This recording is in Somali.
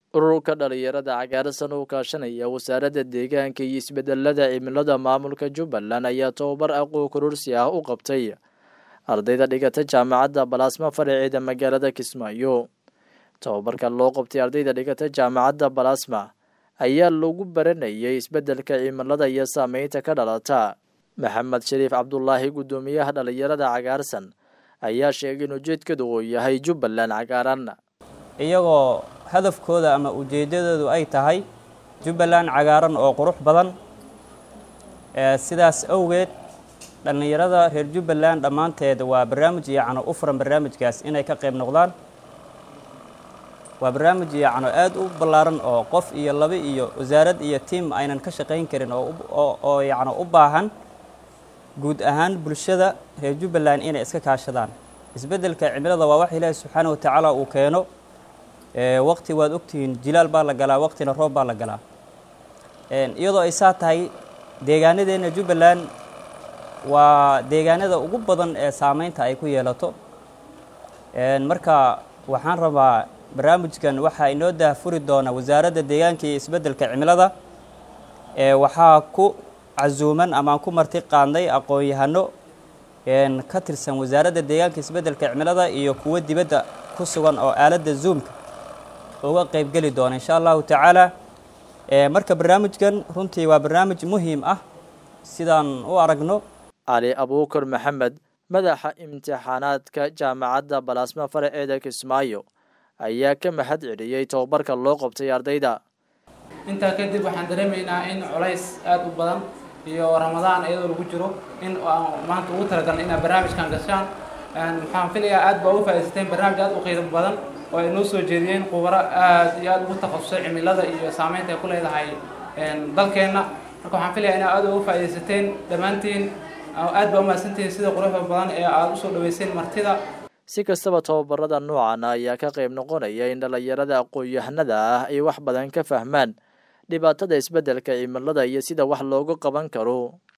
ururka dhalinyarada cagaarsan oo kaashanaya wasaaradda deegaanka iyo isbedelada cimilada maamulka jubbaland ayaa tobabar aqoon kororsi ah u qabtay ardayda dhigata jaamacadda balaasma faraceeda magaalada kismaayo tobabarka loo qabtay ardayda dhigata jaamacadda balaasma ayaa lagu baranayay isbedelka cimilada iyo saameynta ka dhalata maxamed shariif cabdulaahi guddoomiyaha dhalinyarada cagaarsan ayaa sheegay in ujeedkadu uu yahay jubbaland cagaaran iyagoo hadafkooda ama ujeeddadoodu ay tahay jubbaland cagaaran oo qurux badan sidaas awgeed dhallinyarada reer jubbaland dhammaanteed waa barnaamij yacno u furan barnaamijkaas inay ka qayb noqdaan waa barnaamij yacno aad u ballaaran oo qof iyo laba iyo wasaarad iyo tiim aynan ka shaqayn karin oo yacno u baahan guud ahaan bulshada reer jubbaland inay iska kaashadaan isbeddelka cimilada waa wax ilaahi subxaana watacaala uu keeno waqti waad ogtihiin jilaal baa la galaa waqtina roob baa la galaa iyadoo ay saa tahay deegaanadeenna jubbaland waa deegaanada ugu badan ee saameynta ay ku yeelato marka waxaan rabaa barnaamijkan waxaa inoo daahfuri doona wasaaradda deegaanka iyo isbeddelka cimilada waxaa ku casuuman amaan ku marti qaadnay aqoon-yahano ka tirsan wasaaradda deegaanka isbeddelka cimilada iyo kuwo dibadda ku sugan oo aaladda zoomka uga qaybgeli doona insha allahu tacaala marka barnaamijkan runtii waa barnaamij muhiim ah sidaan u aragno cali abuukar maxamed madaxa imtixaanaadka jaamacadda balaasma faraceeda kismaayo ayaa ka mahad celiyey tobabarka loo qabtay ardayda intaa kadib waxaan dareemaynaa in culays aada u badan iyo ramadaan iyadoo lagu jiro in maanta ugu talagalna inaad barnaamijkan gashaan waxaan filayaa aad baa ugu faa'idaysteen barnaamij aad u qiimo badan oo ay noo soo jeediyeen khubaro aad iyo aada ugu takhasusay cimilada iyo saameynta ay ku leedahay dalkeenna marka waxaan filayaa inaad aad ugu faa'iidaysateen dhammaantiin aad baa umahadsantihiin sida quruxda badan ee aada usoo dhaweyseen martida si kastaba tobabarada noocan ayaa ka qayb noqonaya in dhalinyarada aqoon-yahanada ah ay wax badan ka fahmaan dhibaatada isbeddelka cimilada iyo sida wax loogu qaban karo